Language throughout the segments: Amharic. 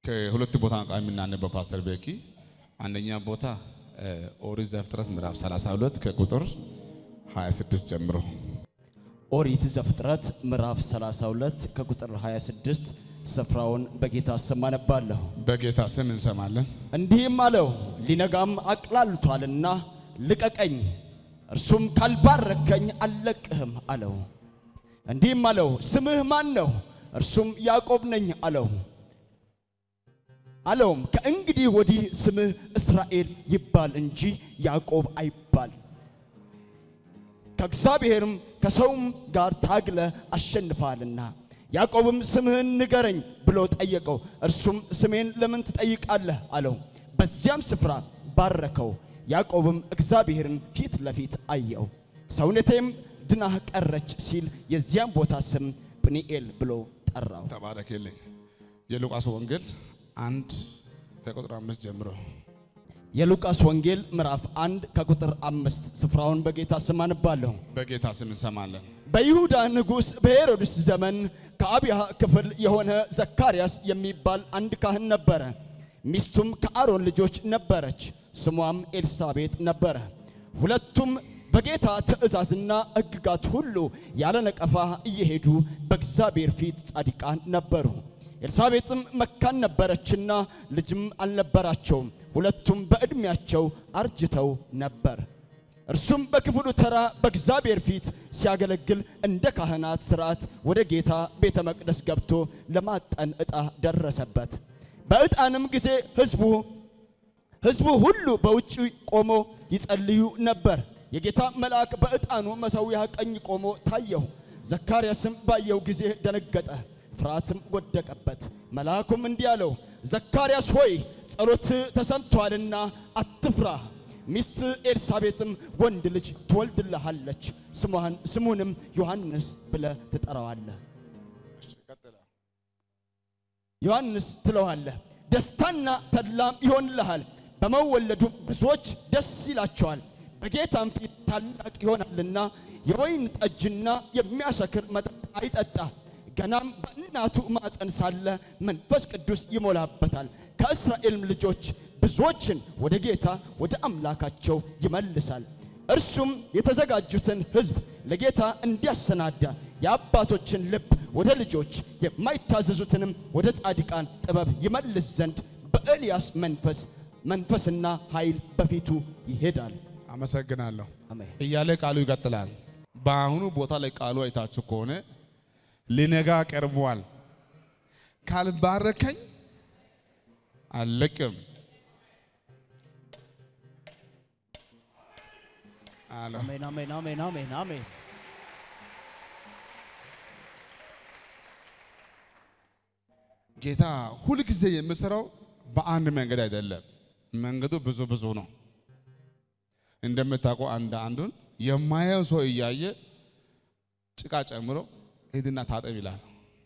ከሁለት ቦታ ቃል የምናነበው ፓስተር ቤኪ አንደኛ ቦታ ኦሪት ዘፍጥረት ምዕራፍ 32 ከቁጥር 26 ጀምሮ ኦሪት ዘፍጥረት ምዕራፍ 32 ከቁጥር 26 ስፍራውን በጌታ ስም አነባለሁ። በጌታ ስም እንሰማለን። እንዲህም አለው፣ ሊነጋም አቅላልቷልና ልቀቀኝ፣ እርሱም ካልባረከኝ አልለቅህም አለው። እንዲህም አለው፣ ስምህ ማን ነው? እርሱም ያዕቆብ ነኝ አለው። አለውም ከእንግዲህ ወዲህ ስምህ እስራኤል ይባል እንጂ ያዕቆብ አይባል ከእግዚአብሔርም ከሰውም ጋር ታግለ አሸንፋልና። ያዕቆብም ስምህን ንገረኝ ብሎ ጠየቀው። እርሱም ስሜን ለምን ትጠይቃለህ አለው። በዚያም ስፍራ ባረከው። ያዕቆብም እግዚአብሔርን ፊት ለፊት አየው። ሰውነቴም ድናህ ቀረች ሲል የዚያም ቦታ ስም ጵኒኤል ብሎ ጠራው። ተባረክልኝ። የሉቃስ ወንጌል አንድ ከቁጥር አምስት ጀምሮ የሉቃስ ወንጌል ምዕራፍ አንድ ከቁጥር አምስት ስፍራውን በጌታ ስም አነባለሁ። በጌታ ስም እንሰማለን። በይሁዳ ንጉሥ በሄሮድስ ዘመን ከአብያ ክፍል የሆነ ዘካርያስ የሚባል አንድ ካህን ነበረ። ሚስቱም ከአሮን ልጆች ነበረች፣ ስሟም ኤልሳቤጥ ነበረ። ሁለቱም በጌታ ትእዛዝና ሕግጋት ሁሉ ያለ ነቀፋ እየሄዱ በእግዚአብሔር ፊት ጻድቃን ነበሩ። ኤልሳቤጥም መካን ነበረችና ልጅም አልነበራቸውም። ሁለቱም በዕድሜያቸው አርጅተው ነበር። እርሱም በክፍሉ ተራ በእግዚአብሔር ፊት ሲያገለግል እንደ ካህናት ሥርዓት ወደ ጌታ ቤተ መቅደስ ገብቶ ለማጠን ዕጣ ደረሰበት። በዕጣንም ጊዜ ሕዝቡ ሕዝቡ ሁሉ በውጭ ቆሞ ይጸልዩ ነበር። የጌታ መልአክ በዕጣኑ መሠዊያ ቀኝ ቆሞ ታየው። ዘካርያስም ባየው ጊዜ ደነገጠ፣ ፍርሃትም ወደቀበት። መልአኩም እንዲህ አለው፣ ዘካርያስ ሆይ ጸሎት ተሰምቷልና አትፍራ። ሚስት ኤልሳቤጥም ወንድ ልጅ ትወልድልሃለች፣ ስሟን ስሙንም ዮሐንስ ብለህ ትጠራዋለህ። ዮሐንስ ትለዋለህ። ደስታና ተድላም ይሆንልሃል፣ በመወለዱ ብዙዎች ደስ ይላቸዋል። በጌታም ፊት ታላቅ ይሆናልና የወይን ጠጅና የሚያሰክር መጠጥ አይጠጣ። ገናም በእናቱ ማፀን ሳለ መንፈስ ቅዱስ ይሞላበታል። ከእስራኤልም ልጆች ብዙዎችን ወደ ጌታ ወደ አምላካቸው ይመልሳል። እርሱም የተዘጋጁትን ሕዝብ ለጌታ እንዲያሰናዳ የአባቶችን ልብ ወደ ልጆች የማይታዘዙትንም ወደ ጻድቃን ጥበብ ይመልስ ዘንድ በኤልያስ መንፈስ መንፈስና ኃይል በፊቱ ይሄዳል። አመሰግናለሁ አሜን። እያለ ቃሉ ይቀጥላል። በአሁኑ ቦታ ላይ ቃሉ አይታችሁ ከሆነ ሊነጋ ቀርቧል፣ ካልባረከኝ አልለቅም አለ። አሜን፣ አሜን፣ አሜን፣ አሜን፣ አሜን። ጌታ ሁልጊዜ የምሰራው በአንድ መንገድ አይደለም። መንገዱ ብዙ ብዙ ነው። እንደምታውቀው አንድ አንዱን የማየው ሰው እያየ ጭቃ ጨምሮ ሂድና ታጠብ ይላል።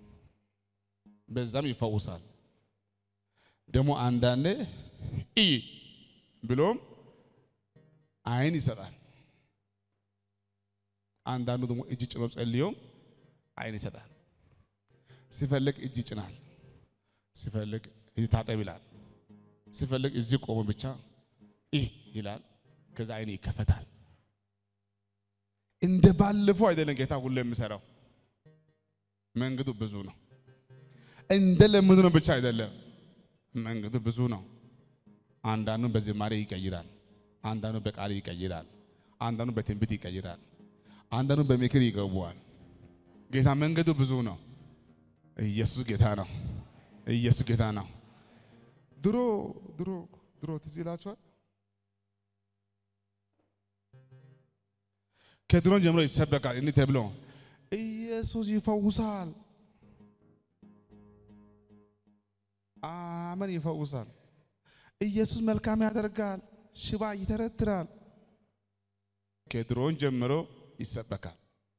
በዛም ይፈውሳል። ደግሞ አንዳንዴ እይ ብሎም አይን ይሰጣል። አንዳንዱ ደግሞ እጅ ጭኖ ጸልዮም አይን ይሰጣል። ሲፈልግ እጅ ይጭናል። ሲፈልግ እዚህ ታጠብ ይላል። ሲፈልግ እዚህ ቆሞ ብቻ ይህ ይላል። ከዛ አይን ይከፈታል። እንደ ባለፈው አይደለም ጌታ ሁሉ የሚሰራው። መንገዱ ብዙ ነው። እንደ ለምዱ ነው ብቻ አይደለም። መንገዱ ብዙ ነው። አንዳንዱ በዝማሬ ይቀይራል። አንዳንዱ በቃል ይቀይራል። አንዳንዱ በትንቢት ይቀይራል። አንዳንዱ በምክር ይገባዋል። ጌታ መንገዱ ብዙ ነው። ኢየሱስ ጌታ ነው። ኢየሱስ ጌታ ነው። ድሮ ድሮ ድሮ ትዝ ይላችኋል። ከድሮን ጀምሮ ይሰበካል እንዲህ ተብሎ ኢየሱስ ይፈውሳል፣ አመን ይፈውሳል፣ ኢየሱስ መልካም ያደርጋል፣ ሽባ ይተረትራል። ከድሮን ጀምሮ ይሰበካል።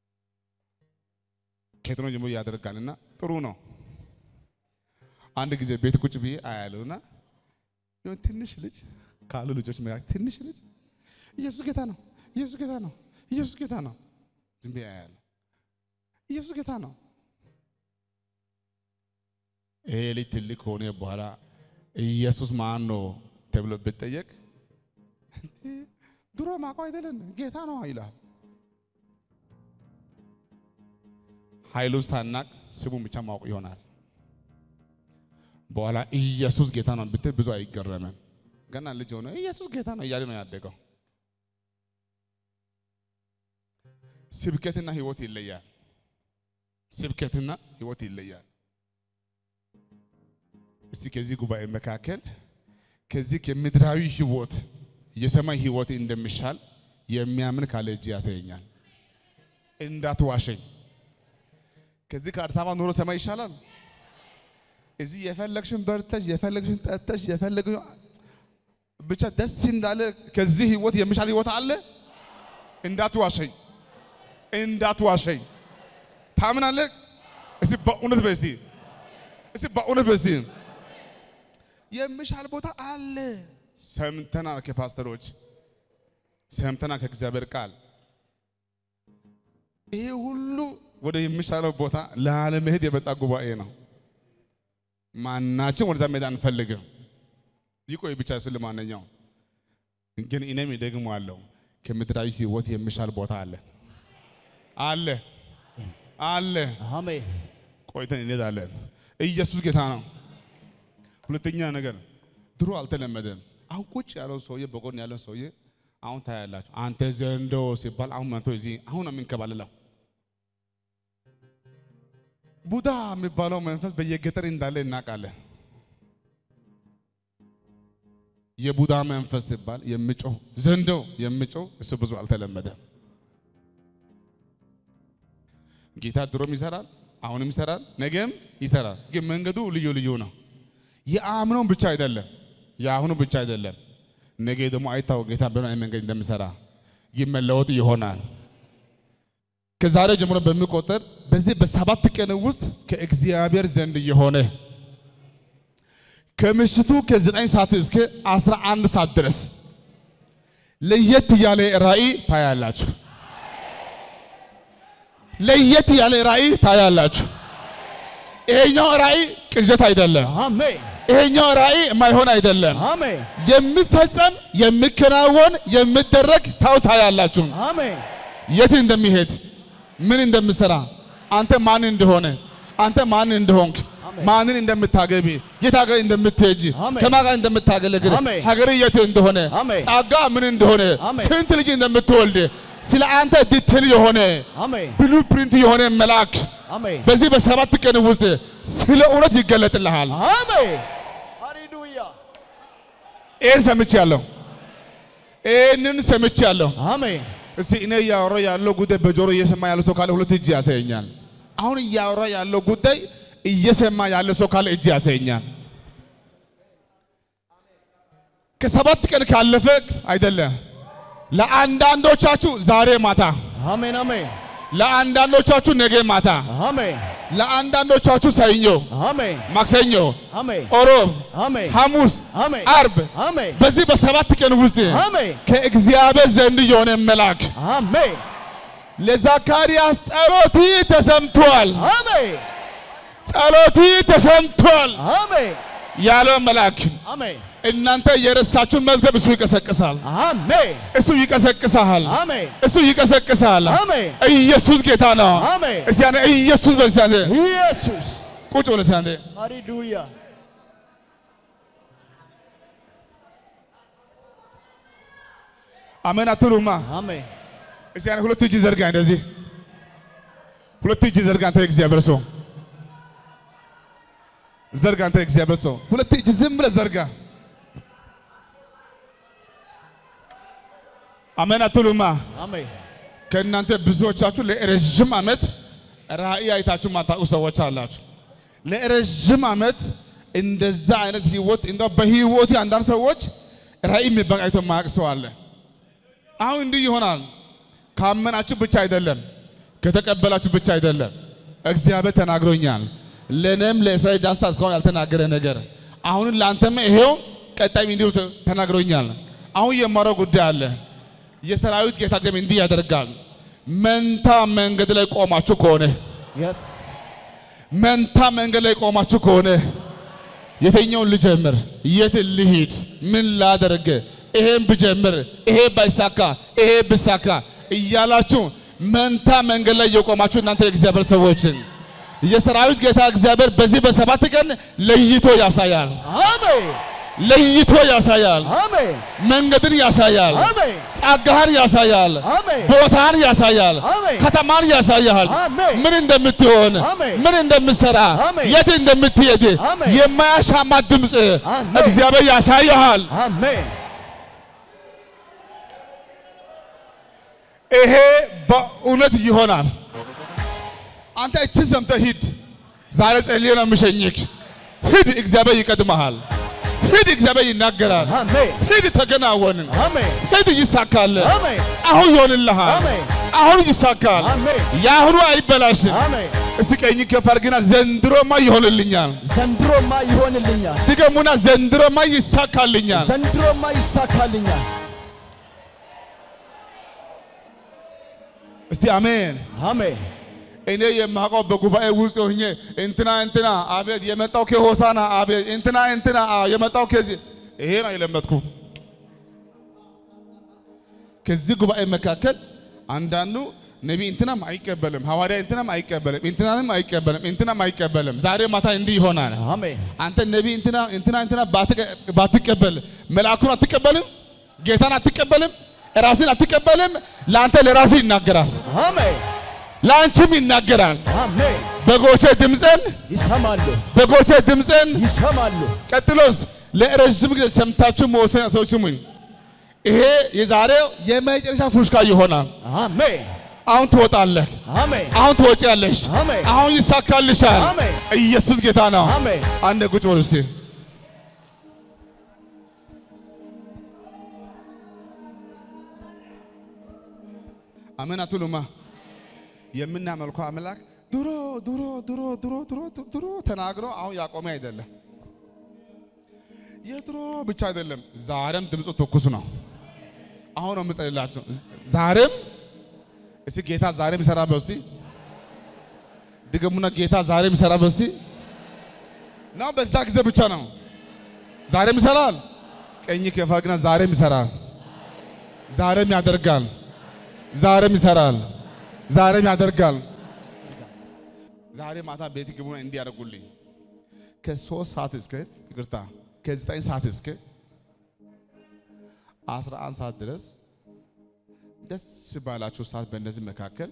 ከድሮን ጀምሮ ያደርጋልና ጥሩ ነው። አንድ ጊዜ ቤት ቁጭ ብዬ አያለሁና የሆነ ትንሽ ልጅ ካሉ ልጆች መካከል ትንሽ ልጅ ኢየሱስ ጌታ ነው፣ ኢየሱስ ጌታ ነው፣ ኢየሱስ ጌታ ነው። ዝም ብዬ አያለሁ። ኢየሱስ ጌታ ነው። ይሄ ልጅ ትልቅ ከሆነ በኋላ ኢየሱስ ማን ነው ተብሎ ብትጠየቅ ድሮ ማውቀው አይደለም ጌታ ነው ይላል። ኃይሉ ሳናቅ ስሙን ብቻ ማወቅ ይሆናል። በኋላ ኢየሱስ ጌታ ነው ብትል ብዙ አይገረምም። ገና ልጅ ሆነ ኢየሱስ ጌታ ነው እያለ ነው ያደገው። ስብከትና ህይወት ይለያል። ስብከትና ህይወት ይለያል። እስቲ ከዚህ ጉባኤ መካከል ከዚህ ከምድራዊ ህይወት የሰማይ ህይወት እንደሚሻል የሚያምን ካለ እጅ ያሳየኛል። እንዳትዋሸኝ። ከዚህ ከአዲስ አበባ ኑሮ ሰማይ ይሻላል። እዚህ የፈለግሽን በርተሽ የፈለግሽን ጠጥተሽ የፈለግሽን ብቻ ደስ እንዳለ ከዚህ ህይወት የሚሻል ህይወት አለ። እንዳትዋሸኝ፣ እንዳትዋሸኝ። ታምናለህ? እስቲ በእውነት በሲ እስቲ በእውነት በሲ የሚሻል ቦታ አለ። ሰምተናል ከፓስተሮች ሰምተናል ከእግዚአብሔር ቃል። ይሄ ሁሉ ወደ የሚሻለው ቦታ ላለመሄድ የመጣ ጉባኤ ነው። ማናችን ወደዛ መሄድ አንፈልግም። ይቆይ ብቻ እሱ ለማንኛው ግን እኔም ደግሞ አለው ከምድራዊ ህይወት የሚሻል ቦታ አለ አለ አለ። አሜን ቆይተን እንሄዳለን። ኢየሱስ ጌታ ነው። ሁለተኛ ነገር ድሮ አልተለመደም። አሁን ቁጭ ያለው ሰውዬ በጎን ያለው ሰውዬ አሁን ታያላችሁ። አንተ ዘንዶ ሲባል አሁን መቶ እዚህ አሁን ነው የሚንከባለለው። ቡዳ የሚባለው መንፈስ በየገጠር እንዳለ እናውቃለን። የቡዳ መንፈስ ሲባል የሚጮህ ዘንዶ የሚጮህ እሱ ብዙ አልተለመደም። ጌታ ድሮም ይሰራል፣ አሁንም ይሰራል፣ ነገም ይሰራል። ግን መንገዱ ልዩ ልዩ ነው። የአምኖ ብቻ አይደለም፣ የአሁኑ ብቻ አይደለም። ነገ ደግሞ አይታወቅ ጌታ በምን አይነት መንገድ እንደሚሰራ ግን መለወጥ ይሆናል። ከዛሬ ጀምሮ በሚቆጠር በዚህ በሰባት ቀን ውስጥ ከእግዚአብሔር ዘንድ የሆነ ከምሽቱ ከዘጠኝ ሰዓት እስከ አስራ አንድ ሰዓት ድረስ ለየት ያለ ራእይ ታያላችሁ። ለየት ያለ ራእይ ታያላችሁ። ይሄኛው ራእይ ቅዠት አይደለም። አሜን ይሄኛው ራእይ የማይሆን አይደለም። አሜን የሚፈጸም የሚከናወን የሚደረግ ታው ታያላችሁ። አሜን የት እንደሚሄድ ምን እንደምሰራ አንተ ማን እንደሆነ አንተ ማን እንደሆንክ አሜን። ማንን እንደምታገቢ የት ሀገር እንደምትሄጂ አሜን። ከማን ጋር እንደምታገለግል አሜን። ሀገር የት እንደሆነ አሜን። ጸጋ ምን እንደሆነ አሜን። ስንት ልጅ እንደምትወልድ ስለ አንተ ዲቴል የሆነ አሜን ብሉ ፕሪንት የሆነ መልአክ አሜን በዚህ በሰባት ቀን ውስጥ ስለ እውነት ይገለጥልሃል። አሜን ሃሌሉያ ይህን ሰምቻለሁ። ይህንን ሰምቻለሁ። አሜን እስቲ እኔ እያወራ ያለው ጉዳይ በጆሮ እየሰማ ያለ ሰው ካለ ሁለት እጅ ያሳየኛል። አሁን እያወራ ያለው ጉዳይ እየሰማ ያለ ሰው ካለ እጅ ያሳየኛል። ከሰባት ቀን ካለፈ አይደለም። ለአንዳንዶቻችሁ ዛሬ ማታ፣ አሜን አሜን ለአንዳንዶቻችሁ ነገ ማታ፣ አሜን ለአንዳንዶቻችሁ ሰኞ፣ አሜን ማክሰኞ፣ አሜን ኦሮብ፣ አሜን ሐሙስ፣ አሜን አርብ አሜን በዚህ በሰባት ቀን ውስጥ አሜን ከእግዚአብሔር ዘንድ የሆነ መልአክ አሜን ለዘካርያስ ጸሎት ተሰምቷል፣ አሜን ጸሎት ተሰምቷል አሜን ያለው መልአክ አሜን እናንተ የረሳችሁን መዝገብ እሱ ይቀሰቅሳል፣ አሜን እሱ ይቀሰቅሳል፣ አሜን እሱ ይቀሰቅሳል። አሜን ኢየሱስ ጌታ ነው። አሜን እስቲ ያኔ ኢየሱስ በዚህ ያኔ ኢየሱስ ቁጭ ብለህ እስቲ ያኔ ሃሌሉያ አሜን አትሉማ? አሜን እስቲ ያኔ ሁለት እጅ ዘርጋ፣ እንደዚህ ሁለት እጅ ዘርጋ። አንተ የእግዚአብሔር ሰው ዘርጋ። አንተ የእግዚአብሔር ሰው ሁለት እጅ ዝም ብለህ ዘርጋ። አሜን አትሉማ? አሜን ከእናንተ ብዙዎቻችሁ ለረዥም ዓመት ራእይ አይታችሁ ማታውቁ ሰዎች አላችሁ። ለረዥም ዓመት እንደዛ አይነት ህይወት እንደው በህይወት አንዳንድ ሰዎች ራእይ የሚባል አይቶ የማያውቅ ሰው አለ። አሁን እንዲህ ይሆናል። ካመናችሁ ብቻ አይደለም፣ ከተቀበላችሁ ብቻ አይደለም። እግዚአብሔር ተናግሮኛል። ለእኔም ለእስራኤል ዳንሳ እስካሁን ያልተናገረ ነገር አሁን ለአንተም ይሄው ቀጣይም እንዲሁ ተ- ተናግሮኛል። አሁን የማረው ጉዳይ አለ። የሰራዊት ጌታ እግዚአብሔር እንዲህ ያደርጋል። መንታ መንገድ ላይ ቆማችሁ ከሆነ የስ መንታ መንገድ ላይ ቆማችሁ ከሆነ የትኛውን ልጀምር? የት ልሂድ? ምን ላደርግ? ይሄን ብጀምር፣ ይሄ ባይሳካ፣ ይሄ ብሳካ እያላችሁ መንታ መንገድ ላይ የቆማችሁ እናንተ የእግዚአብሔር ሰዎችን የሰራዊት ጌታ እግዚአብሔር በዚህ በሰባት ቀን ለይቶ ያሳያል። አሜን ለይቶ ያሳያል። አሜን መንገድን ያሳያል። አሜን ጸጋህን ያሳያል። አሜን ቦታን ያሳያል። አሜን። ከተማን ያሳያል። አሜን። ምን እንደምትሆን፣ አሜን። ምን እንደምትሰራ፣ አሜን። የት እንደምትሄድ አሜን። የማያሻማ ድምፅ አሜን። እግዚአብሔር ያሳያል። አሜን ይሄ በእውነት ይሆናል። አንተ እችን ሰምተህ ሂድ። ዛሬ ጸልዬ ነው የምሸኝክ። ሂድ፣ እግዚአብሔር ይቀድመሃል። ሂድ፣ እግዚአብሔር ይናገራል። አሜን ሂድ፣ ተገናወን። አሜን ሂድ፣ ይሳካል። አሜን አሁን ይሆንልሃል። አሜን አሁን ይሳካል። አሜን የአሁኑ አይበላሽም። አሜን እስኪ ቀኝ ከፍ አድርግና ዘንድሮማ ይሆንልኛል። ዘንድሮማ ይሆንልኛል ድገሙና ዘንድሮማ ይሳካልኛል። ዘንድሮማ ይሳካልኛል እስቲ አሜን። አሜን እኔ የማውቀው በጉባኤ ውስጥ ሆኜ እንትና እንትና አቤት የመጣው ከሆሳና አቤት እንትና እንትና አ የመጣው ከዚህ ይሄ ነው የለመድኩ። ከዚህ ጉባኤ መካከል አንዳንዱ ነቢይ እንትናም አይቀበልም፣ ሐዋርያ እንትናም አይቀበልም፣ እንትናንም አይቀበልም፣ እንትናም አይቀበልም። ዛሬ ማታ እንዲህ ይሆናል። አሜን አንተ ነቢይ እንትና እንትና እንትና ባትቀ- ባትቀበል መልአኩን አትቀበልም፣ ጌታን አትቀበልም፣ ራስን አትቀበልም። ለአንተ ለራሱ ይናገራል፣ አሜን ለአንቺም ይናገራል። አሜን በጎቼ ድምፅን ይሰማሉ በጎቼ ድምፅን ይሰማሉ ቀጥሎስ ለረዥም ጊዜ ሰምታችሁ መወሰን ሰዎች ስሙኝ። ይሄ የዛሬው የመጨረሻ ፉሽካ ይሆናል። አሜን አሁን ትወጣለህ፣ አሜን አሁን ትወጪያለሽ፣ አሜን። አሁን ይሳካልሻል። አሜን። ኢየሱስ ጌታ ነው። አሜን አንድ ቁጭ በሉ እስቲ። አሜን አትሉማ? የምናመልከው አምላክ ድሮ ድሮ ድሮ ድሮ ድሮ ድሮ ተናግሮ አሁን ያቆመ አይደለም። የድሮ ብቻ አይደለም፣ ዛሬም ድምፁ ትኩስ ነው። አሁን ነው የምጸልላችሁ። ዛሬም እስቲ ጌታ ዛሬም ይሰራ በሲ ድገሙና ጌታ ዛሬም ይሰራ በሲ ነው። በዛ ጊዜ ብቻ ነው። ዛሬም ይሰራል። ቀኝ ከፋግና ዛሬም ይሰራል። ዛሬም ያደርጋል። ዛሬም ይሰራል። ዛሬም ያደርጋል። ዛሬ ማታ ቤት ግቡና እንዲያደርጉልኝ ከሶስት ሰዓት እስከ ይቅርታ ከዘጠኝ ሰዓት እስከ አስራ አንድ ሰዓት ድረስ ደስ ባላችሁ ሰዓት በእነዚህ መካከል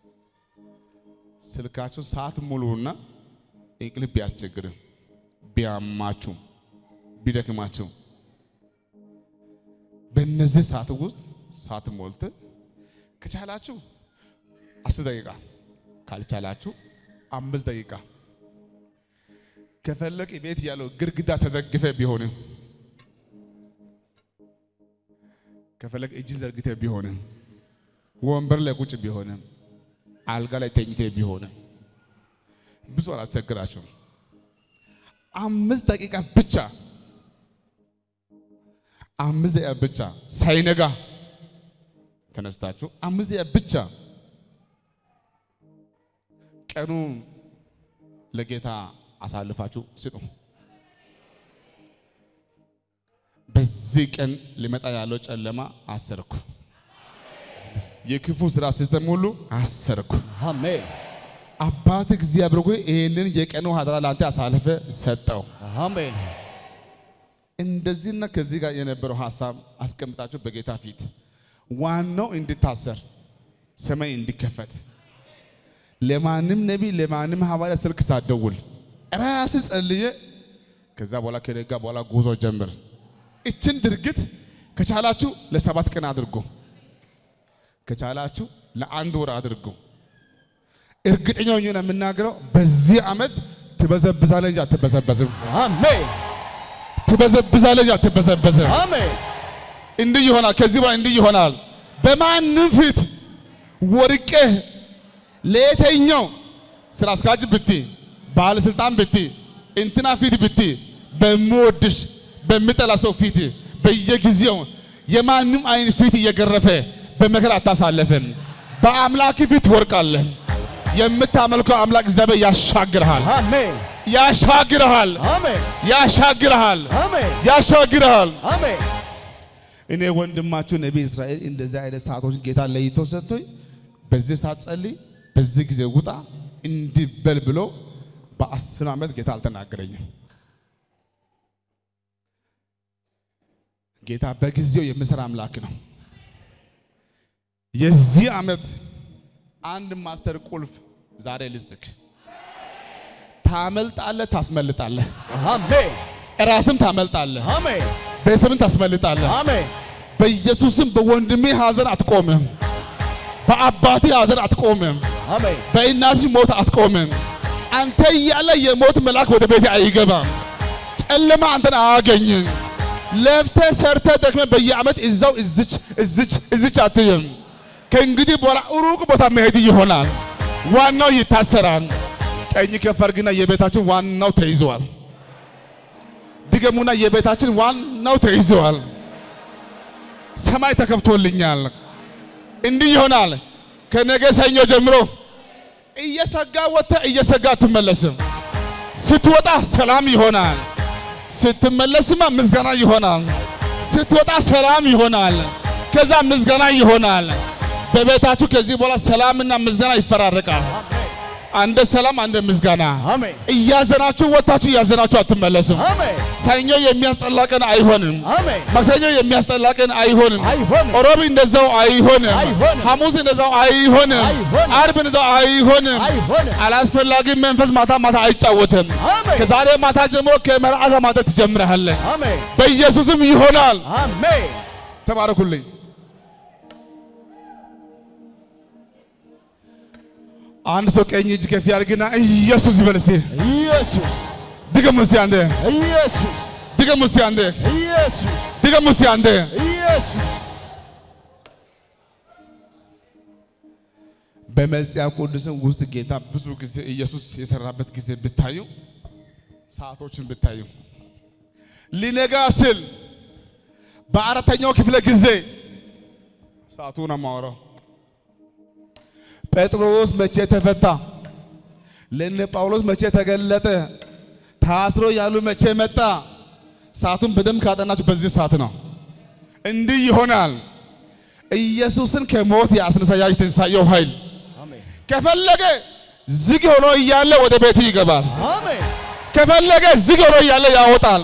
ስልካችሁ ሰዓት ሙሉና እንቅልፍ ቢያስቸግርም ቢያማችሁ ቢደክማችሁ በእነዚህ ሰዓት ውስጥ ሰዓት ሞልተ ከቻላችሁ አስር ደቂቃ ካልቻላችሁ አምስት ደቂቃ ከፈለግ ቤት ያለው ግድግዳ ተደግፈ ቢሆንም ከፈለግ እጅን ዘርግተ ቢሆንም ወንበር ላይ ቁጭ ቢሆንም አልጋ ላይ ተኝተ ቢሆንም ብዙ አላስቸግራችሁም። አምስት ደቂቃ ብቻ አምስት ደቂቃ ብቻ ሳይነጋ ተነስታችሁ አምስት ደቂቃ ብቻ ቀኑ ለጌታ አሳልፋችሁ ስጡ። በዚህ ቀን ሊመጣ ያለው ጨለማ አሰርኩ። የክፉ ስራ ሲስተም ሁሉ አሰርኩ። አሜን አባት እግዚአብሔር ሆይ ይህንን የቀኑ ሀደራ ለአንተ አሳልፈ ሰጠው። አሜን እንደዚህና ከዚህ ጋር የነበረው ሀሳብ አስቀምጣችሁ በጌታ ፊት ዋናው እንድታሰር ሰማይ እንዲከፈት ለማንም ነቢይ ለማንም ሐዋርያ ስልክ ሳትደውል ራስ ጸልየ ከዛ በኋላ ከነጋ በኋላ ጉዞ ጀምር። እችን ድርጊት ከቻላችሁ ለሰባት ቀን አድርጎ ከቻላችሁ ለአንድ ወር አድርጎ እርግጠኛ ሆኜ ነው የምናገረው። በዚህ ዓመት ትበዘብዛለህ እንጂ አትበዘበዝም። አሜን ትበዘብዛለህ እንጂ አትበዘበዝም። አሜን እንዲህ ይሆናል። ከዚህ በኋላ እንዲህ ይሆናል። በማንም ፊት ወርቄህ ለየትኛው ስራ አስኪያጅ ብቲ፣ ባለስልጣን ብቲ፣ እንትና ፊት ብቲ፣ በሚወድሽ በሚጠላ ሰው ፊት በየጊዜው የማንም አይን ፊት እየገረፈ በመከራ አታሳለፍም። በአምላክ ፊት ትወርቃለህ። የምታመልከው አምላክ እግዚአብሔር ያሻግርሃል፣ አሜን ያሻግርሃል፣ አሜን ያሻግርሃል፣ አሜን ያሻግርሃል። አሜን እኔ ወንድማችሁ ነቢይ እስራኤል እንደዚህ አይነት ሰዓቶችን ጌታ ለይቶ ሰጥቶኝ በዚህ ሰዓት ጸልይ፣ በዚህ ጊዜ ውጣ እንዲህ በል ብሎ በአስር ዓመት ጌታ አልተናገረኝም። ጌታ በጊዜው የሚሰራ አምላክ ነው። የዚህ ዓመት አንድ ማስተር ቁልፍ ዛሬ ልስጥክ። ታመልጣለህ፣ ታስመልጣለህ፣ አሜን ራስም ታመልጣለህ፣ አሜን ቤተሰብን ታስመልጣለህ። አሜን በኢየሱስም በወንድሜ ሐዘን አትቆምም። በአባቴ ሐዘን አትቆምም። አሜን በእናትህ ሞት አትቆምም። አንተ እያለ የሞት መልአክ ወደ ቤት አይገባም። ጨለማ አንተን አያገኝም። ለፍተህ ሰርተህ ደክመህ በየዓመት እዛው እዝች እዝች እዝች አትይም። ከእንግዲህ በኋላ ሩቅ ቦታ መሄድ ይሆናል። ዋናው ይታሰራል። ቀኝ ከፍ አድርግና የቤታችን ዋናው ተይዘዋል። ድገሙና የቤታችን ዋናው ተይዘዋል። ሰማይ ተከፍቶልኛል። እንዲህ ይሆናል። ከነገ ሰኞ ጀምሮ እየሰጋ ወጥተህ እየሰጋ አትመለስም። ስትወጣ ሰላም ይሆናል። ስትመለስማ ምስጋና ይሆናል። ስትወጣ ሰላም ይሆናል። ከዛ ምስጋና ይሆናል። በቤታችሁ ከዚህ በኋላ ሰላምና ምስጋና ይፈራረቃል። አንደ ሰላም አንደ ምስጋና። አሜን እያዘናችሁ ወጥታችሁ እያዘናችሁ አትመለሱም። አሜን ሰኞ የሚያስጠላ ቀን አይሆንም። አሜን ማክሰኞ የሚያስጠላ ቀን አይሆንም። አይሆንም ሮብ እንደዛው አይሆንም። አይሆንም። ሐሙስ እንደዛው አይሆንም። አይሆንም። አርብ እንደዛው አይሆንም። አይሆንም አላስፈላጊ መንፈስ ማታ ማታ አይጫወትም። አሜን ከዛሬ ማታ ጀምሮ ከመልአከ ማታ ትጀምራለህ። አሜን በኢየሱስም ይሆናል። አሜን ተባረኩልኝ። አንድ ሰው ቀኝ እጅ ከፍ ያድርግና ኢየሱስ ይበል እስቲ። ኢየሱስ ድገም እስቲ አንዴ፣ ኢየሱስ ድገም እስቲ አንዴ፣ ኢየሱስ ድገም እስቲ አንዴ። ኢየሱስ በመጽሐፍ ቅዱስም ውስጥ ጌታ ብዙ ጊዜ ኢየሱስ የሰራበት ጊዜ ብታዩ ሰዓቶችን ብታዩ ሊነጋ ስል በአራተኛው ክፍለ ጊዜ ሰዓቱ ነው የማወራው። ጴጥሮስ መቼ ተፈታ? ለነ ጳውሎስ መቼ ተገለጠ? ታስሮ ያሉ መቼ መጣ? ሰዓቱን በደንብ ካጠናችሁ በዚህ ሰዓት ነው። እንዲህ ይሆናል። ኢየሱስን ከሞት ያስነሳ ያ የትንሣኤው ኃይል አሜን ከፈለገ ዝግ ሆኖ እያለ ወደ ቤት ይገባል። አሜን ከፈለገ ዝግ ሆኖ እያለ ያወጣል።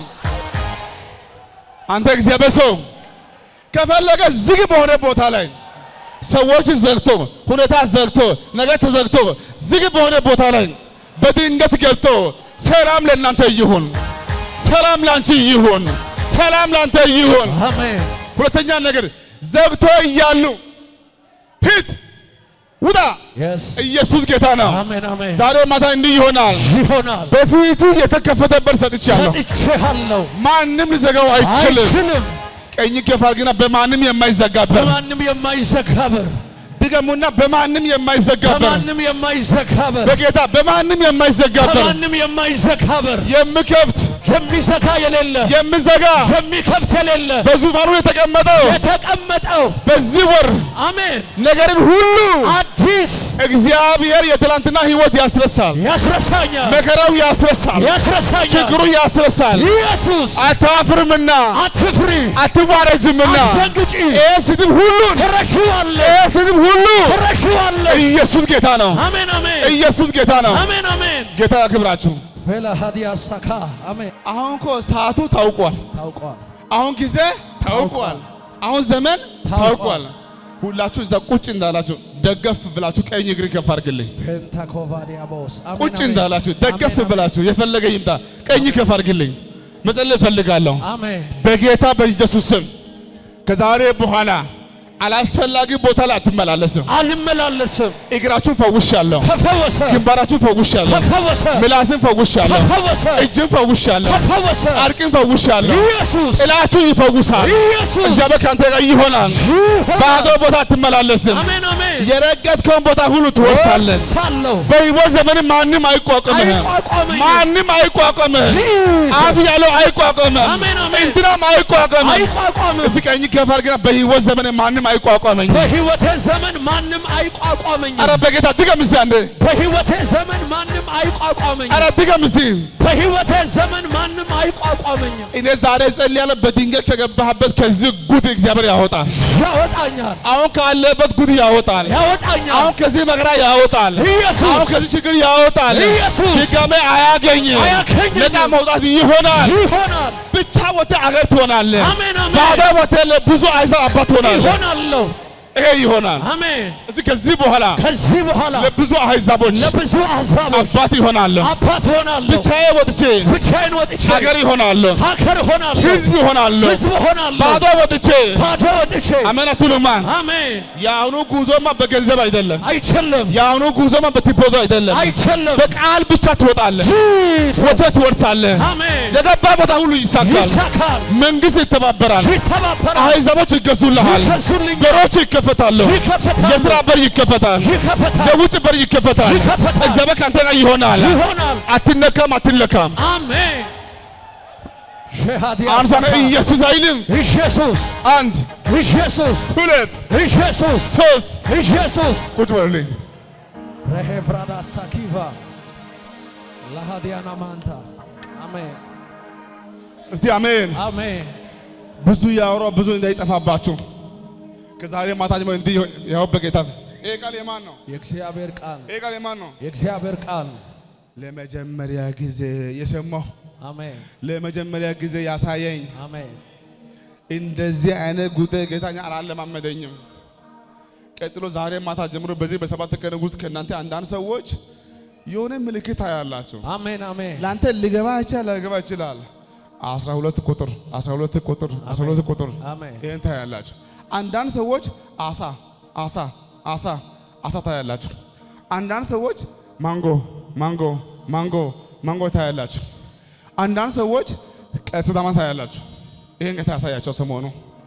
አንተ እግዚአብሔር ሰው ከፈለገ ዝግ በሆነ ቦታ ላይ ሰዎች ዘግቶ ሁኔታ ዘግቶ ነገር ተዘግቶ ዝግ በሆነ ቦታ ላይ በድንገት ገብቶ ሰላም ለእናንተ ይሁን፣ ሰላም ላንቺ ይሁን፣ ሰላም ላንተ ይሁን። አሜን ሁለተኛ ነገር ዘግቶ እያሉ ሂድ ውጣ። የስ ኢየሱስ ጌታ ነው። አሜን አሜን ዛሬ ማታ እንዲህ ይሆናል። ይሆናል በፊቱ የተከፈተ በር ሰጥቻለሁ። ሰጥቼሃለሁ ማንም ሊዘጋው አይችልም። አይችልም ቀኝ ከፍ አድርግና በማንም የማይዘጋ በር በማንም የማይዘጋ በር ድገሙና፣ በማንም የማይዘጋ በር በማንም የማይዘጋ በር በጌታ በማንም የማይዘጋ በር በማንም የማይዘጋ በር የምከፍት የሚዘጋ የሌለ የምዘጋ የሚከፍት የሌለ በዙፋኑ የተቀመጠው የተቀመጠው በዚህ ወር አሜን ነገርን ሁሉ አዲስ እግዚአብሔር የትላንትና ሕይወት ያስረሳል። ያስረሳኛል መከራው ያስረሳል። ያስረሳኛል ችግሩ ያስረሳል። ኢየሱስ አታፍርምና አትፍሪ አትዋረጅምና አትደንግጪ ይህ ስድብ ሁሉ ትረሺዋለሽ ይህ ስድብ ሁሉ ትረሺዋለሽ ኢየሱስ ጌታ ነው። አሜን አሜን ኢየሱስ ጌታ ነው። አሜን አሜን ጌታ ያክብራችሁ። ፌላ ሀዲያ ሳካ አሜን አሁን እኮ ሰዓቱ ታውቋል። ታውቋል አሁን ጊዜ ታውቋል። አሁን ዘመን ታውቋል። ሁላችሁ እዛ ቁጭ እንዳላችሁ ደገፍ ብላችሁ ቀኝ እግር ከፍ አድርግልኝ። ፔንታኮቫዲያቦስ ቁጭ እንዳላችሁ ደገፍ ብላችሁ የፈለገ ይምጣ ቀኝ ከፍ አድርግልኝ። መጸለይ እፈልጋለሁ አሜን በጌታ በኢየሱስ ስም ከዛሬ በኋላ አላስፈላጊ ቦታ ላይ አትመላለስም። አልመላለስም እግራችሁን ፈውሻለሁ፣ ተፈወሰ ግንባራችሁን ፈውሻለሁ፣ ተፈወሰ ምላስን ፈውሻለሁ፣ ተፈወሰ እጅን ፈውሻለሁ፣ ተፈወሰ ጨርቅን ፈውሻለሁ። ኢየሱስ ጥላችሁ ይፈውሳል። ኢየሱስ እግዚአብሔር ከአንተ ጋር ይሆናል። ባዶ ቦታ አትመላለስም። አሜን አሜን የረገጥከውን ቦታ ሁሉ ትወርሳለህ። ወርሳለሁ። በሕይወት ዘመን ማንም አይቋቋምህም። አይቋቋመኝም። ማንም አይቋቋምህም። Jesus. አፍ ያለው አይቋቋምህም። አሜን፣ አሜን። እንትናም አይቋቋምህም። አይቋቋምም። እስኪ ቀኝ ከፍ አድርግና በሕይወት ዘመን ማንም አይቋቋመኝም። በሕይወቴ ዘመን ማንም አይቋቋመኝም። ኧረ በጌታ ድገም እስቲ አንዴ። በሕይወቴ ዘመን ማንም አይቋቋመኝም። ኧረ ድገም እስቲ። በሕይወቴ ዘመን ማንም አይቋቋመኝም። እኔ ዛሬ ጸልያለሁ። በድንገት ከገባህበት ከዚህ ጉድ እግዚአብሔር ያወጣል። ያወጣኛል፣ አሁን ካለበት ጉድ ያወጣል። ያወጣኛል። አሁን ከዚህ መከራ ያወጣል። ኢየሱስ አሁን ከዚህ ችግር ያወጣል። ኢየሱስ ድጋሜ አያገኝም። አያገኝም። ነፃ መውጣት ይሆናል። ይሆናል። ብቻ ወጥተህ አገር ትሆናለህ። አሜን፣ አሜን። ባዶ ወጥተህ ለብዙ አሕዛብ አባት ትሆናለህ። ይሆናለሁ። ይሄ ይሆናል። አሜን። እዚህ ከዚህ በኋላ ከዚህ በኋላ ለብዙ አሕዛቦች ለብዙ አሕዛቦች አባት ይሆናለሁ። አባት ሆናለሁ። ብቻዬ ወጥቼ ብቻዬን ወጥቼ ሀገር ይሆናለሁ። ሀገር ሆናለሁ። ሕዝብ ይሆናለሁ። ሕዝብ ሆናለሁ። ባዶ ወጥቼ ባዶ ወጥቼ አሜን አትሉማ? አሜን። የአሁኑ ጉዞማ በገንዘብ አይደለም። አይችልም፣ የአሁኑ ጉዞማ በቲፖዞ አይደለም። አይችልም። በቃል ብቻ ትወጣለህ፣ ጂሰስ ወተት ትወርሳለህ። አሜን። የገባ ቦታ ሁሉ ይሳካል። ይሳካል፣ መንግስት ይተባበራል። ይተባበራል፣ አሕዛቦች ይገዙልሃል። ይገዙልኛል፣ በሮች ይከፈታሉ። ይከፈታሉ፣ የስራ በር ይከፈታል። ይከፈታል፣ የውጭ በር ይከፈታል። ይከፈታል። እግዚአብሔር ከአንተ ጋር ይሆናል። ይሆናል። አትነካም፣ አትለካም። አሜን። ሸሃዲያ አንሳነ ሰካ። ኢየሱስ አይልም። ኢየሱስ አንድ ኢየሱስ ሁለት ኢየሱስ ሶስት ኢየሱስ ቁጭ በልልኝ። ረሄፍራዳ ሳኪቫ ለሃዲያና ማንታ አሜን እስቲ አሜን። አሜን ብዙ ያወራው ብዙ እንዳይጠፋባችሁ ከዛሬ ማታ ጀምሮ እንዲህ ያው በጌታ ይሄ ቃል የማን ነው? የእግዚአብሔር ቃል ይሄ ቃል የማን ነው? የእግዚአብሔር ቃል ለመጀመሪያ ጊዜ የሰማሁ አሜን ለመጀመሪያ ጊዜ ያሳየኝ አሜን እንደዚህ አይነት ጉዳይ ጌታኛ አላለማመደኝም። ቀጥሎ ዛሬ ማታ ጀምሮ በዚህ በሰባት ቀን ውስጥ ከእናንተ አንዳንድ ሰዎች የሆነ ምልክት ታያላችሁ። አሜን አሜን ለአንተ ሊገባ ይችላል ላይገባ ይችላል። አስራ ሁለት ቁጥር አስራ ሁለት ቁጥር አስራ ሁለት ቁጥር አሜን ይህን ታያላችሁ። አንዳንድ ሰዎች አሳ አሳ አሳ አሳ ታያላችሁ። አንዳንድ ሰዎች ማንጎ ማንጎ ማንጎ ማንጎ ታያላችሁ። አንዳንድ ሰዎች ቀስተ ዳመና ታያላችሁ። ይህን ጌታ ያሳያቸው ሰሞኑ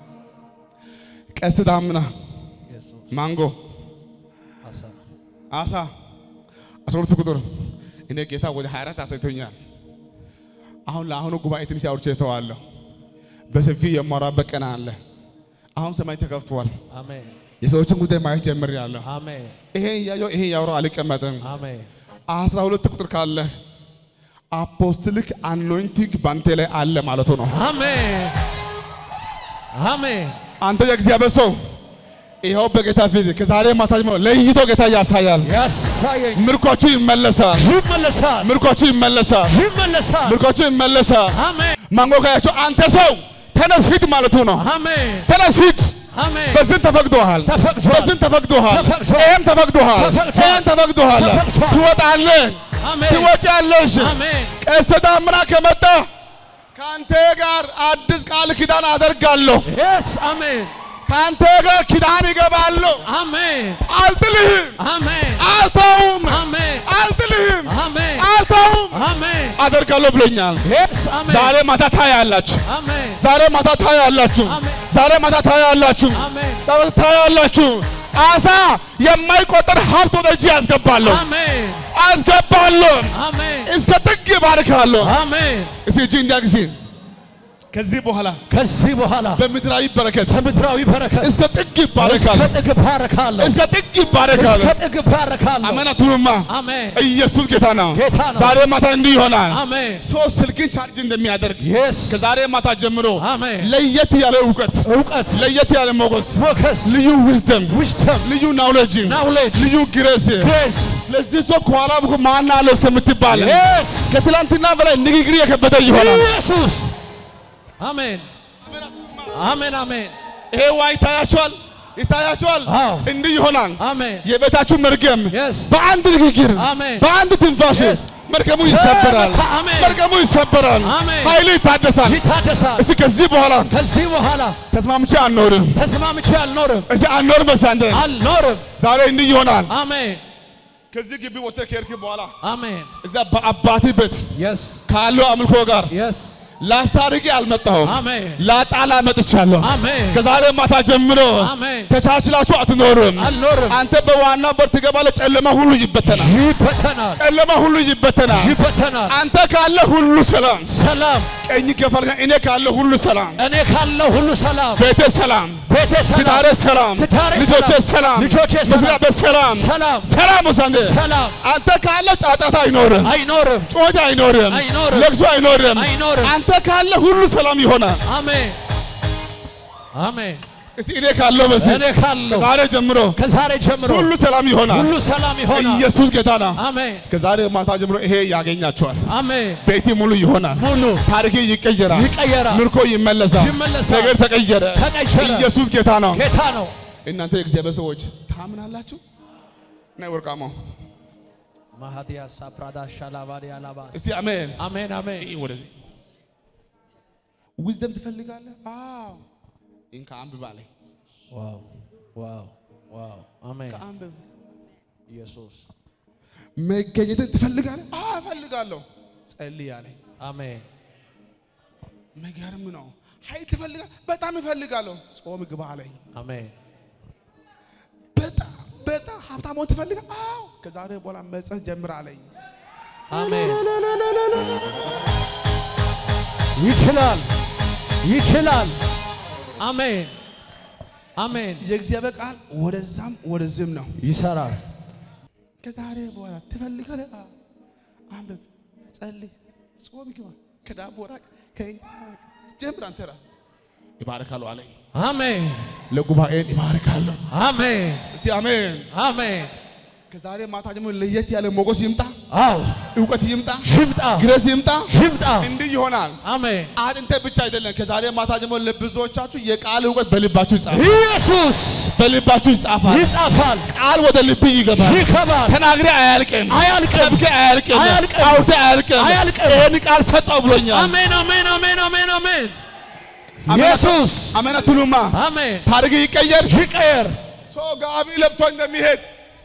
ቀስተ ዳመና፣ ኢየሱስ ማንጎ፣ አሳ አሳ አስራ ሁለት ቁጥር እኔ ጌታ ወደ 24 አሳይቶኛል። አሁን ለአሁኑ ጉባኤ ትንሽ አውርቼ እተዋለሁ። በሰፊው የማወራበት ቀን አለ። አሁን ሰማይ ተከፍቷል። አሜን የሰዎችን ጉዳይ ማየት ጀምሬያለሁ። አሜን ይሄ እያየሁ ይሄ እያወራሁ አልቀመጥም። አሜን አስራ ሁለት ቁጥር ካለ አፖስትሊክ አኖይንቲንግ ባንቴ ላይ አለ ማለቱ ነው። አሜን አሜን አንተ የእግዚአብሔር ሰው ይኸው በጌታ ፊት ከዛሬ ማታ ጀምሮ ለይቶ ጌታ ያሳያል። ያሳየኝ ምርኳችሁ ይመለሳል። ይመለሳል ምርኳችሁ ይመለሳል። ይመለሳል ምርኳችሁ ይመለሳል። አሜን ማንጎ ካያቸው አንተ ሰው ተነስ ሂድ ማለቱ ነው። አሜን ተነስ ሂድ። አሜን በዚህ ተፈቅዶሃል። ተፈቅዷል በዚህ ተፈቅዶሃል። ተፈቅዷል። ይሄም ተፈቅዶሃል። ተፈቅዷል። ይሄም ተፈቅዶሃል። ተፈቅዷል። ትወጣለህ፣ አሜን ትወጫለሽ። አሜን ቀስተ ደመና ከመጣ ከአንተ ጋር አዲስ ቃል ኪዳን አደርጋለሁ። የስ አሜን ከአንተ ጋር ኪዳን ይገባለሁ። አሜን አልጥልህም፣ አሜን አልተውም፣ አሜን አልጥልህም፣ አሜን አልተውም አሜን አደርጋለሁ ብሎኛል። የስ አሜን ዛሬ ማታ ታያላችሁ። አሜን ዛሬ ማታ ታያላችሁ። አሜን። ዛሬ ማታ ታያላችሁ። አሜን ዛሬ ታያላችሁ። አሳ የማይቆጠር ሀብት ወደ እጅ ያስገባለሁ አሜን አስገባለሁ። አሜን እስከ ጥግ ይባርካለሁ። አሜን እስኪ እጅ እንዲያ ጊዜ ከዚህ በኋላ ከዚህ በኋላ በምድራዊ በረከት በምድራዊ በረከት እስከ ጥግ ይባረካል። እስከ ጥግ ባረካለሁ እስከ ጥግ ይባረካል። እስከ ጥግ ባረካለሁ አሜን አትሉማ? አሜን ኢየሱስ ጌታ ነው። ጌታ ነው። ዛሬ ማታ እንዲህ ይሆናል። አሜን ሰው ስልክን ቻርጅ እንደሚያደርግ የስ ከዛሬ ማታ ጀምሮ አሜን ለየት ያለ እውቀት፣ እውቀት ለየት ያለ ሞገስ፣ ሞገስ ልዩ ዊዝደም፣ ዊዝደም ልዩ ናውሌጅ፣ ናውሌጅ ልዩ ግሬስ ግሬስ ለዚህ ሰው ከኋላ ብኩ ማን አለው እስከምትባል የስ ከትላንትና በላይ ንግግር የከበደ ይሆናል። ኢየሱስ አሜን አሜን አሜን ይሄ ዋ ይታያቸዋል፣ ይታያቸዋል። አዎ እንዲህ ይሆናል። አሜን የቤታችሁ መርገም የስ በአንድ ንግግር አሜን በአንድ ትንፋሽ Yes. መርገሙ ይሰበራል። ተመታ። አሜን። መርገሙ ይሰበራል። አሜን። ኃይሉ ይታደሳል። ይታደሳል እስኪ ከዚህ በኋላ ከዚህ በኋላ ተስማምቼ አልኖርም። ተስማምቼ አልኖርም እስኪ አልኖርም በሳንተ አልኖርም ዛሬ እንዲህ ይሆናል። አሜን ከዚህ ግቢ ወጥተህ ከሄድክ በኋላ አሜን እዛ በአባቴ ቤት የስ ካለው አምልኮ ጋር የስ ላስታርቂ አልመጣሁም፣ አሜን ላጣላ መጥቻለሁ። አሜን ከዛሬ ማታ ጀምሮ አሜን ተቻችላችሁ አትኖርም። አልኖርም አንተ በዋና በር ትገባለህ፣ ጨለማ ሁሉ ይበተናል። ይበተናል ጨለማ ሁሉ ይበተናል። ይበተናል አንተ ካለ ሁሉ ሰላም፣ ሰላም ቀኝ ከፋል እኔ ካለ ሁሉ ሰላም፣ እኔ ካለው ሁሉ ሰላም ቤቴ ሰላም፣ ቤቴ ትዳሬ ሰላም ሰላም፣ ትዳሬ ልጆቼ ሰላም፣ ሰላም፣ ልጆቼ ሰላም፣ መስሪያ ቤት ሰላም፣ ሰላም ሰላም ወሳንደ ሰላም አንተ ካለ ጫጫታ አይኖርም፣ አይኖርም ጮት አይኖርም፣ አይኖርም፣ ለቅሶ አይኖርም። አይኖርም አንተ ካለ ሁሉ ሰላም ይሆናል። አሜን አሜን እስቲ እኔ ካለው በዚህ እኔ ካለው ከዛሬ ጀምሮ ከዛሬ ጀምሮ ሁሉ ሰላም ይሆናል። ሁሉ ሰላም ይሆናል ኢየሱስ ጌታ ነው። አሜን ከዛሬ ማታ ጀምሮ ይሄ ያገኛቸዋል። አሜን ቤቴ ሙሉ ይሆናል። ሙሉ ታሪክ ይቀየራል። ይቀየራል ምርኮ ይመለሳል። ይመለሳል። ነገር ተቀየረ። ተቀየረ። ኢየሱስ ጌታ ነው። ጌታ ነው እናንተ የእግዚአብሔር ሰዎች ታምናላችሁ? ናይ ወርቃማው ማሃዲያ ሳፕራዳ ሻላባዲያ ላባስ እስቲ አሜን። አሜን አሜን ይህ ወደዚህ ዊዝደም ትፈልጋለህ? አዎ እንካ አንብብ አለኝ። ዋው ዋው ዋው አሜን አንብብ። ኢየሱስ መገኘትን ትፈልጋለህ? አዎ እፈልጋለሁ። ጸልይ አለኝ። አሜን መገርም ነው። ኃይል ትፈልጋለህ? በጣም እፈልጋለሁ። ጾም ግባ አለኝ። አሜን በጣም በጣም ሀብታም መሆን ትፈልጋለህ? አዎ ከዛሬ በኋላ መጸት ጀምር አለኝ። አሜን ይችላል ይችላል አሜን አሜን የእግዚአብሔር ቃል ወደዛም ወደዚህም ነው። ይሰራል ከዛሬ በኋላ ትፈልጋለህ? አዎ። አንብብ፣ ጸልይ፣ ጾም ግባ፣ ከዳቦ ራቅ፣ ከእንጀራ ራቅ። ጀምር አንተ ራስህ። ይባርካሉ አለኝ። አሜን ለጉባኤን ይባርካለሁ። አሜን እስቲ አሜን። አሜን ከዛሬ ማታ ጀምሮ ለየት ያለ ሞገስ ይምጣ፣ አው እውቀት ይምጣ፣ ሽምጣ ግሬስ ይምጣ። ሽምጣ እንዲህ ይሆናል። አሜን አጥንተ ብቻ አይደለም። ከዛሬ ማታ ጀምሮ ለብዙዎቻችሁ የቃል እውቀት በልባችሁ ይጻፋል፣ ኢየሱስ በልባችሁ ይጻፋል። ይጻፋል ቃል ወደ ልብ ይገባል። ይከባል ተናግሬ አያልቅም፣ አያልቅም። ሰብኬ አያልቅም፣ አያልቅም። አውርቴ አያልቅም። አያልቅም። ይህን ቃል ሰጠው ብሎኛል። አሜን አሜን አሜን አሜን አሜን አሜን ኢየሱስ አሜን አትሉማ? አሜን ታሪክ ይቀየር። ይቀየር ሰው ጋቢ ለብሶ እንደሚሄድ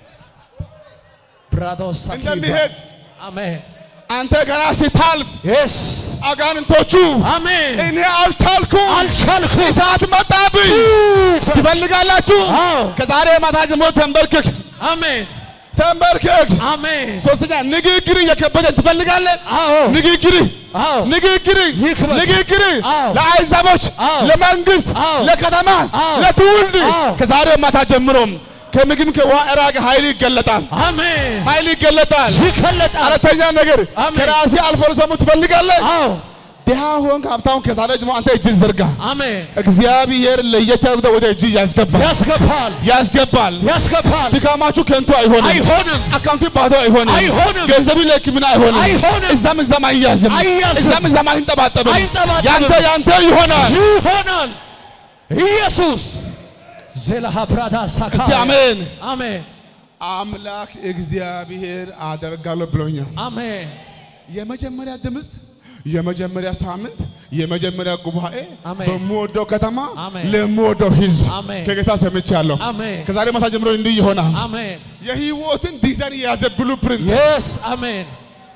ብራዶስ እንደሚሄድ አሜን አንተ ገና ሲታልፍ የስ አጋንንቶቹ አሜን እኔ አልቻልኩም አልቻልኩም እሳት መጣብኝ ትፈልጋላችሁ? አዎ ከዛሬ ማታ ጀምሮ ተንበርክክ አሜን ተንበርክክ። አሜን ሶስተኛ ንግግር እየከበደን ትፈልጋለህ? አዎ ንግግር አዎ ንግግር ይክበድ። ንግግር አዎ። ለአሕዛቦች፣ አዎ። ለመንግስት፣ አዎ። ለከተማ፣ አዎ። ለትውልድ አዎ። ከዛሬ ማታ ጀምሮም ከምግብ ከውሃ እራቅ ኃይል ይገለጣል። አሜን ኃይል ይገለጣል። ይከለጣል አራተኛ ነገር አሜን። ከራሴ አልፎ ለሰሙ ትፈልጋለህ? አዎ ድሃ ሆንክ ሀብታም ከዛሬ ጀምሮ አንተ እጅ ዘርጋ። አሜን እግዚአብሔር ለየት ያለ ወደ እጅ ያስገባል ያስገባል ያስገባል። ያስገባል ድካማችሁ ከንቱ አይሆንም። አይሆንም አካውንቱ ባዶ አይሆንም። አይሆንም። ገንዘቡ ለሕክምና አይሆንም። አይሆንም። እዛም እዛም አይያዝም። አይያዝም። እዛም እዛም አይንጠባጠብም። አይንጠባጠብም። ያንተ ያንተ ይሆናል። ይሆናል ኢየሱስ ዜላሃ ፕራዳ ሳካ እስቲ አሜን። አሜን አምላክ እግዚአብሔር አደርጋለሁ ብሎኛል። አሜን የመጀመሪያ ድምፅ፣ የመጀመሪያ ሳምንት፣ የመጀመሪያ ጉባኤ አሜን። በምወደው ከተማ አሜን። ለምወደው ሕዝብ አሜን። ከጌታ ሰምቻለሁ። አሜን ከዛሬ ማታ ጀምሮ እንዲህ ይሆናል። አሜን የህይወትን ዲዛይን የያዘ ብሉ ፕሪንት የስ አሜን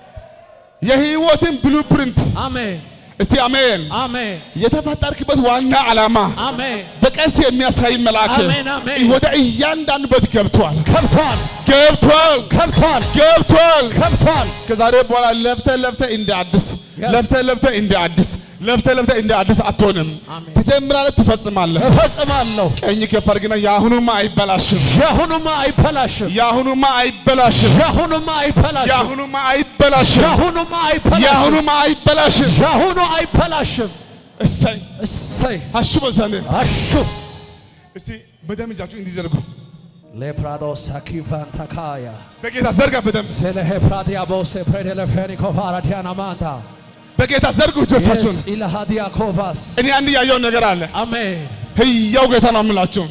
የህይወትን ብሉ ፕሪንት አሜን እስቲ አሜን። አሜን የተፈጠርክበት ዋና ዓላማ አሜን በቀስት የሚያሳይ መልአክ አሜን፣ አሜን። ወደ እያንዳንዱ ቤት ገብቷል ከብቷል ገብቷል ከብቷል ገብቷል። ከብቷል ከዛሬ በኋላ ለፍተ ለፍተ እንደ አዲስ Yes. ለፍተ ለፍተ እንደ አዲስ ለፍተ ለፍተ እንደ አዲስ አትሆንም። አሜን። ትጀምራለህ፣ ትፈጽማለህ። እፈጽማለሁ ቀኝ ከፍ አድርግና የአሁኑማ አይበላሽም፣ የአሁኑማ አይበላሽም የአሁኑማ አይበላሽም፣ የአሁኑማ አይበላሽም የአሁኑማ አይበላሽም፣ የአሁኑማ አይበላሽም የአሁኑማ አይበላሽም። የአሁኑ አይበላሽም እሰይ እሰይ አሹ በዛኔ አሹ እስቲ በደም እጃችሁ እንዲዘርጉ ሌፕራዶስ አኪቫን ታካያ በጌታ ዘርጋ፣ በደም ሴለሄ ፕራዲያቦሴ ፕሬዴለፌኒኮ ፋራዲያና ማንታ በጌታ ዘርጉ እጆቻችሁን። የስ ኢለሃዲያ ኮቫስ እኔ አንድ ያየው ነገር አለ። አሜን ህያው ጌታ ነው የምላችሁ።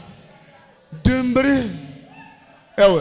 ድንብርህ ያው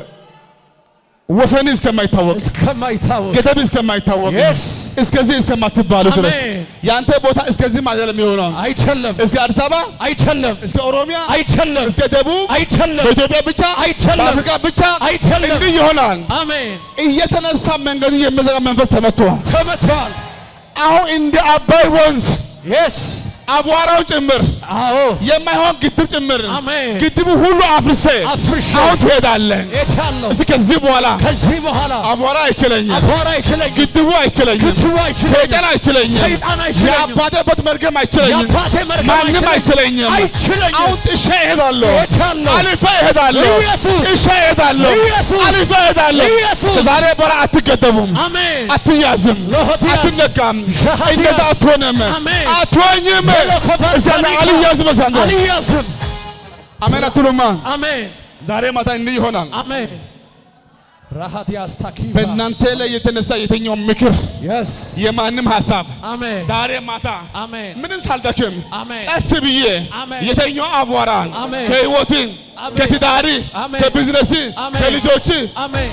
ወሰን እስከማይታወቅ እስከማይታወቅ ገደብ እስከማይታወቅ Yes. እስከዚህ እስከማትባሉ ድረስ አሜን። ያንተ ቦታ እስከዚህም አይደለም የሆነው። አይቸለም እስከ አዲስ አበባ፣ አይቸለም እስከ ኦሮሚያ፣ አይቸለም እስከ ደቡብ፣ አይቸለም በኢትዮጵያ ብቻ፣ አይቻልም። በአፍሪካ ብቻ አይቻልም። እንዲህ ይሆናል። አሜን እየተነሳ መንገድ የሚዘጋ መንፈስ ተመቷል። ተመቷል አሁን እንደ አባይ ወንዝ የስ አቧራው ጭምር አዎ የማይሆን ግድብ ጭምር አሜን። ግድቡ ሁሉ አፍርሴ አፍርሼ አሁን ትሄዳለህ። የቻለው እስኪ ከዚህ በኋላ ከዚህ በኋላ አቧራ አይችለኝም፣ አቧራ አይችለኝም፣ ግድቡ አይችለኝም፣ ግድቡ አይችለኝም፣ ሰይጣን አይችለኝም፣ ሰይጣን አይችለኝም፣ የአባቴ በት መርገም አይችለኝም፣ የአባቴ መርገም ማንም አይችለኝም። አይችለኝም። አሁን ጥሼ እሄዳለሁ፣ የቻለው አልፌ እሄዳለሁ፣ ኢየሱስ፣ ጥሼ እሄዳለሁ፣ ኢየሱስ፣ አልፌ እሄዳለሁ። ኢየሱስ፣ ከዛሬ በኋላ አትገደቡም፣ አሜን አትያዝም፣ ሎሆቲያስ፣ አትነካም፣ ሻሃቲያስ፣ እንደዛ አትሆንም፣ አሜን። አትሆኝም። ሎኮፋስ እዚያ ታሪካ፣ አልያዝም በሳንተ አልያዝም። አሜን አትሉማ? አሜን ዛሬ ማታ እንዲህ ይሆናል። አሜን ራሃቲያስ ታኪቫ በእናንተ ላይ የተነሳ የተኛው ምክር የስ የማንም ሀሳብ አሜን ዛሬ ማታ አሜን ምንም ሳልደክም አሜን ቀስ ብዬ አሜን። የተኛው አቧራን አሜን። ከህይወት አሜን። ከትዳሪ አሜን። ከቢዝነስ አሜን። ከልጆች አሜን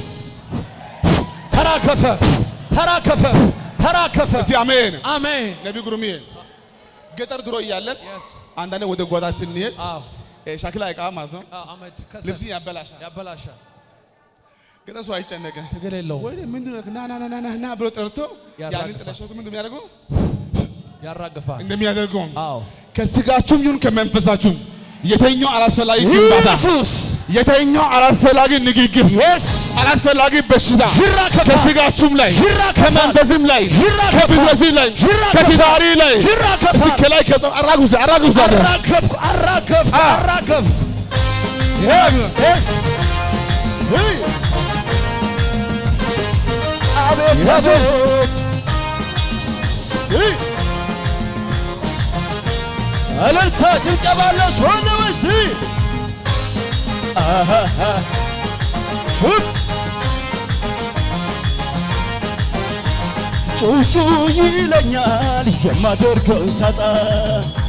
ተራከፈ ተራከፈ ተራከፈ እስቲ አሜን። አሜን ነቢ ጉሩሜ ገጠር ድሮ እያለን የስ አንዳንዴ ወደ ጓዳ ስንሄድ አዎ እ ሸክላ ዕቃ ማለት ነው አዎ አመድ ከሰል ልብስን ያበላሻል። ያበላሻል ገጠር ሰው አይጨነቅም። ትግል የለውም ወይ ምንድን ነው ና ና ና ና ና ብሎ ጠርቶ ያንን ያራግፋል። ጥለሸቱ ምንድን የሚያደርገው ያራግፋል እንደሚያደርገው አዎ ከስጋችሁም ይሁን ከመንፈሳችሁም የተኛው አላስፈላጊ ግንባታ ኢየሱስ የተኛው አላስፈላጊ ንግግር የስ አላስፈላጊ በሽታ ይራከፋል። ከስጋችሁም ላይ ይራከፋል። ከመንፈስም ላይ ይራከፋል። ከቢዝነስ ላይ ይራከፋል። ከትዳሪ ላይ ይራከፋል። እስኪ ከላይ ከጸ- አራግፉ አራግፉ አራገፍኩ አራገፍኩ አ- አራገፍኩ የስ የስ አቤት አቤት እልልታ ጭብጨባ ለሱ አለ ወይስ አሃሃ ሹፍ ጩጩ ይለኛል የማደርገው ሳጣ